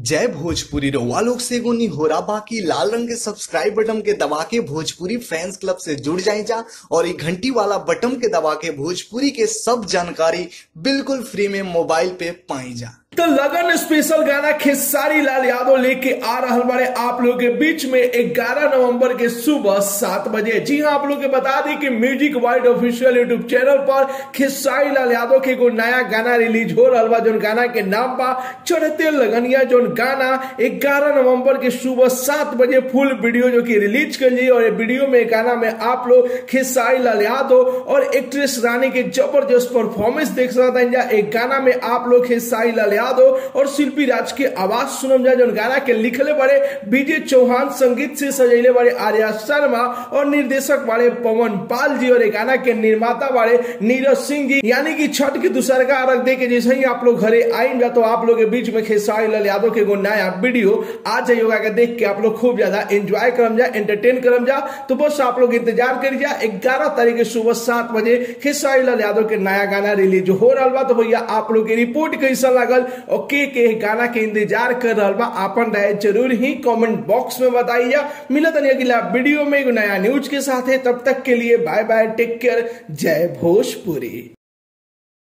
जय भोजपुरी रउआ लोग से एगो निहोरा बाकी लाल रंग के सब्सक्राइब बटन के दबा के भोजपुरी फैंस क्लब से जुड़ जाए जा और ये घंटी वाला बटन के दबा के भोजपुरी के सब जानकारी बिल्कुल फ्री में मोबाइल पे पाई जा तो लगन स्पेशल गाना खेसारी लाल यादव लेके आ रहा बारे आप लोग के बीच में 11 नवंबर के सुबह सात बजे जी हाँ आप लोग के बता दें कि music wide official YouTube channel पर खेसारी लाल यादव के एगो नया गाना रिलीज हो रहा बा जोन गाना के नाम बा चढ़ते लगनिया जोन गाना 11 नवंबर के सुबह सात बजे फुल वीडियो जो कि रिलीज कर ली और ये वीडियो में गाना में आप लोग खेसारी लाल यादव और एक्ट्रेस रानी के जबरदस्त परफॉर्मेंस देख सकते हैं एक गाना में आप लोग खेसारी लाल यादव और शिल्पी राज के आवाज सुनम जा जोन गाना के लिखले बड़े विजय चौहान संगीत से सजैले बड़े आर्या शर्मा और निर्देशक बड़े पवन पाल जी और ये गाना के निर्माता बड़े नीरज सिंह जी यानी कि छठ के दूसर का अर्घ दे के जैसे ही आप लोग घरे आइन जा तो आप लोग के बीच में खेसारी लाल यादव के एगो नया वीडियो आ जाइएगा के देख के आप लोग खूब ज्यादा एंजॉय करम जा एंटरटेन करम जा तो बस आप लोग इंतजार करिए जा ग्यारह तारीख के सुबह सात बजे खेसारी लाल यादव के नया गाना रिलीज हो रहा बा तो भैया आप लोग की रिपोर्ट कैसा लागल और के के गाना के इंतजार कर रहा बा अपन राय जरूर ही कमेंट बॉक्स में बताइए मिलत नहीं अगला वीडियो में एगो नया न्यूज के साथ है तब तक के लिए बाय बाय टेक केयर जय भोजपुरी